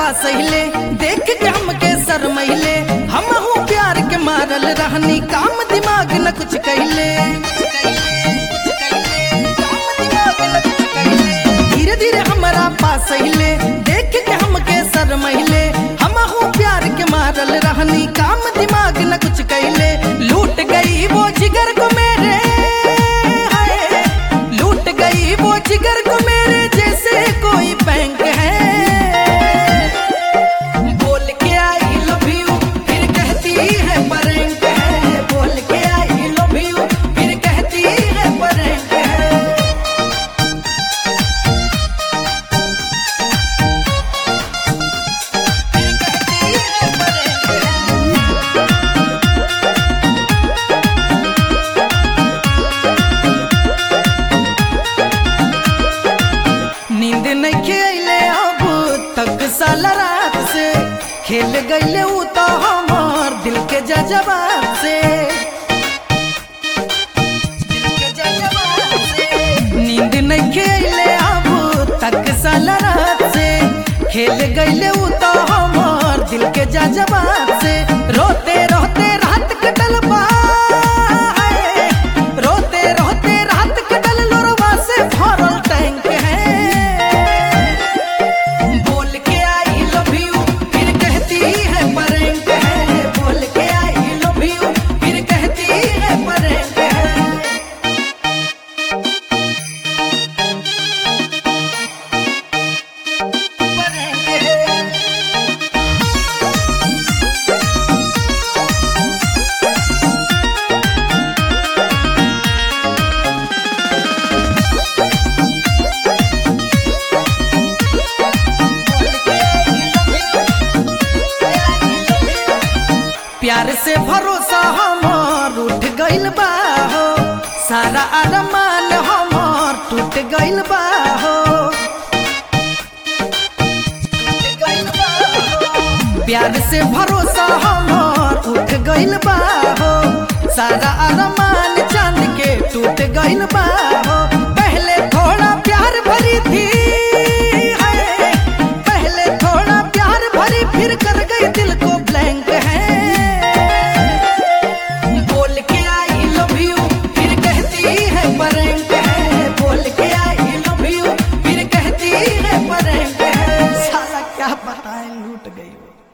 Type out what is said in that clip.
पास हिले देख के हमके सर महिले हम हूँ प्यार के मारल रहनी काम दिमाग न कुछ कहले धीरे धीरे हमारा पास हिले देख के हमके सर महिले हम हूँ प्यार के मारल रहनी काम दिमाग न कुछ कहले लूट गई वो जिगर को मेरे हाय लूट गई वो जिगर को मेरे जैसे कोई बैंक है बोल के आई लव यू फिर कहती है परेंट है बोल के आई लव यू फिर कहती है परेंट है फिर कहती है परेंट है नींद नहीं खेले अब तक साल रात से खेल गईले ऊ तो हमार दिल के जजबात से दिल के जज्बात से। नींद नहीं खेले अब तक साल रात से खेल गईले ऊ तो हमार दिल के जजबात से रोते रोते रात कटल बा है। रोते रोते रात कटल लोरवा से भरल टैंक है बोल के आई लव यू फिर कहती है परेंट है बोल के आई लव यू फिर कहती है परेंट है परेंट है प्यार से भरोसा हमार उठ गइल बा हो सारा अरमान हमार टूट गइल बा हो प्यार से भरोसा हमार उठ गइल बा हो सारा अरमान चांद के टूट गइल बा हो पहले थोड़ा प्यार भरी थी है पहले थोड़ा प्यार भरी फिर कर गई दिल को ब्लैंक है बोल के आई लव यू फिर कहती है परेंट है बोल के आई लव यू फिर कहती है परेंट है साला क्या बताएं लूट गई वो